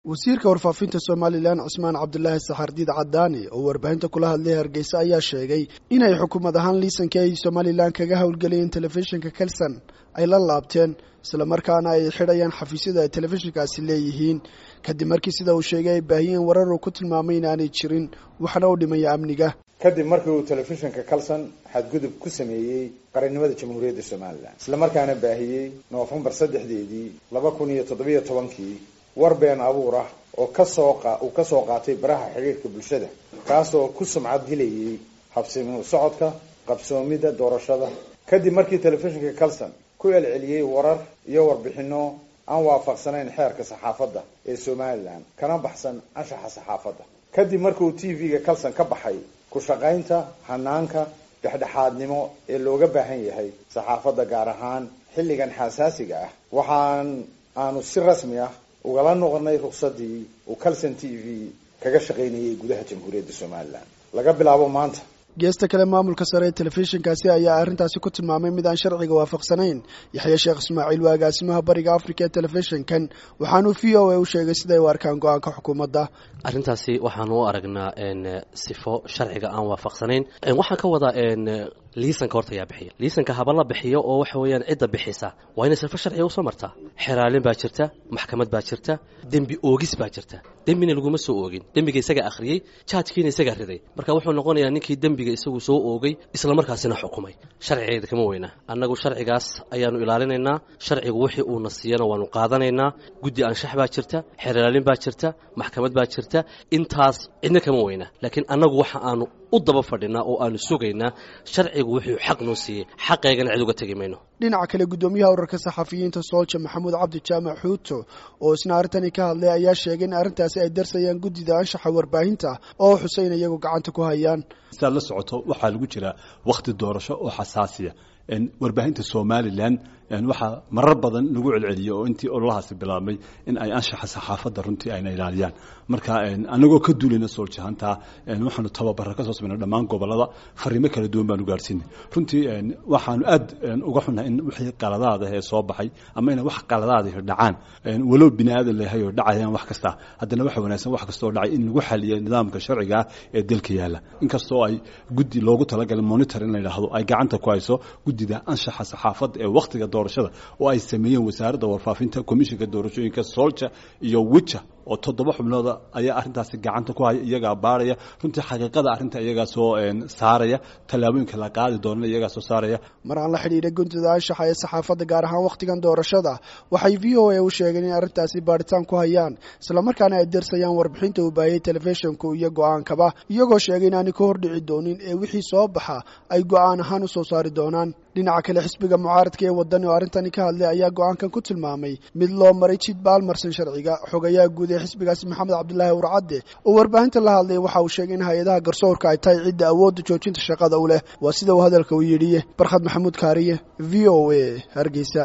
wasiirka warfaafinta somalilan cusmaan cabdulaahi saxardiid cadaani oo warbaahinta kula hadlay hargeysa ayaa sheegay inay xukuumad ahaan liisankii ay somalilan kaga howlgelayeen telefishinka kelson ay la laabteen islamarkaana ay xidhayaan xafiisyada ay telefishinkaasi leeyihiin kadib markii sida uu sheegay ay baahiyeen warar uu ku tilmaamay inaanay jirin waxna u dhimaya amniga kadib markii uu telefishinka kalson xadgudub ku sameeyey qarannimada jamhuuriyadda somalilan islamarkaana baahiyey noofembar saddexdeedii laba kun iyo toddobiyo tobankii war been abuur ah oo kasoo uu ka soo qaatay baraha xiriirka bulshada kaasoo ku sumcad dilayay habsimi socodka qabsoomidda doorashada kadib markii telefishinka calson ku celceliyey warar iyo warbixino aan waafaqsanayn xeerka saxaafadda ee somalilan kana baxsan anshaxa saxaafadda kadib markiuu t v-ga calson ka baxay ku shaqaynta hanaanka dhexdhexaadnimo ee looga baahan yahay saxaafadda gaar ahaan xilligan xasaasiga ah waxaan aanu si rasmi ah ugala noqonay ruksadii uu calson t v kaga shaqaynayay gudaha jamhuuriyadda somalilan laga bilaabo maanta geesta kale maamulka sare ee telefishinkaasi ayaa arrintaasi ku tilmaamay mid aan sharciga waafaqsanayn yaxya sheekh ismaaciil waa agaasimaha bariga africa ee telefishinkan waxaanuu v o a u sheegay siday u arkaan go-aanka xukuumadda arrintaasi waxaanu u aragnaa sifo sharciga aan waafaqsanayn waxaan ka wadaa liisanka horta ayaa bixiya liisanka haba la bixiyo oo waxa weeyaan cidda bixisa waa inay sifo sharciga usoo martaa xeraalin baa jirta maxkamad baa jirta dembi oogis baa jirta dembina laguma soo oogin dembiga isagaa akhriyey jaajkiina isagaa riday marka wuxuu noqonayaa ninkii dembiga isagu soo oogay islamarkaasina xukumay sharcigeeda kama weyna annagu sharcigaas ayaanu ilaalinaynaa sharcigu wixii uuna siiyana waanu qaadanaynaa guddi anshax baa jirta xeraalin baa jirta maxkamad baa jirta intaas cidna kama weyna laakiin annagu waxa aanu u daba fadhinaa oo aanu sugaynaa sharcigu wuxuu xaq noo siiyey xaqeygana cid uga tegi mayno dhinaca kale guddoomiyaha urarka saxafiyiinta soolja maxamuud cabdi jaamac xuuto oo isna arrintani ka hadlay ayaa sheegay in arrintaasi ay darsayaan guddida anshaxa warbaahinta oo xuseyn iyagu gacanta ku hayaan sidaad la socoto waxaa lagu jiraa wakhti doorasho oo xasaasiya warbaahinta somalilan waxaa marar badan lagu celceliyey oo intii ololahaasi bilaabmay in ay anshaxa saxaafadda runtii ayna ilaaliyaan marka anagoo ka duulayna sooljahantaa waxaanu tababara ka soo samayna dhammaan gobolada fariimo kala duwan baanu gaarhsiinay runtii waxaanu aad uga xunnahay in wixii qaladaada ee soo baxay ama inay wax qaladaadahi dhacaan walow bini aadan lehay oo dhacayaan wax kasta haddana waxa wanaagsan wax kastoo dhacay in lagu xaliyo nidaamka sharciga ah ee dalka yaalla inkastoo ay guddi loogu talagalay monitor in la yidhaahdo ay gacanta ku hayso guddida anshaxa saxaafadda ee wakhtiga doorashada oo ay sameeyeen wasaaradda warfaafinta komishinka doorashooyinka soolja iyo wija oo toddoba xubnooda ayaa arrintaasi gacanta ku haya iyagaa baaraya runtii xaqiiqada arrinta iyagaa soo saaraya tallaabooyinka la qaadi doonana iyagaa soo saaraya mar aan la xidhiidhay guntida anshaxa ee saxaafadda gaar ahaan wakhtigan doorashada waxay v o a u sheegeen in arrintaasi baadhitaan ku hayaan islamarkaana ay darsayaan warbixinta uu baahiyey telefishinku iyo go-aankaba iyagoo sheegay inaanay ka hordhici doonin ee wixii soo baxa ay go-aan ahaan u soo saari doonaan dhinaca kale xisbiga mucaaradka ee wadani oo arrintani ka hadlay ayaa go-aankan ku tilmaamay mid loo maray jid baalmarsan sharciga xogayaha guud ee xisbigaasi maxamed cabdilaahi warcadde oo warbaahinta la hadlay waxa uu sheegay in hay-adaha garsoorka ay tahay cidda awoodda joojinta shaqada u leh waa sida uu hadalka u yidhi barkhad maxamuud kaariye v o a hargeysa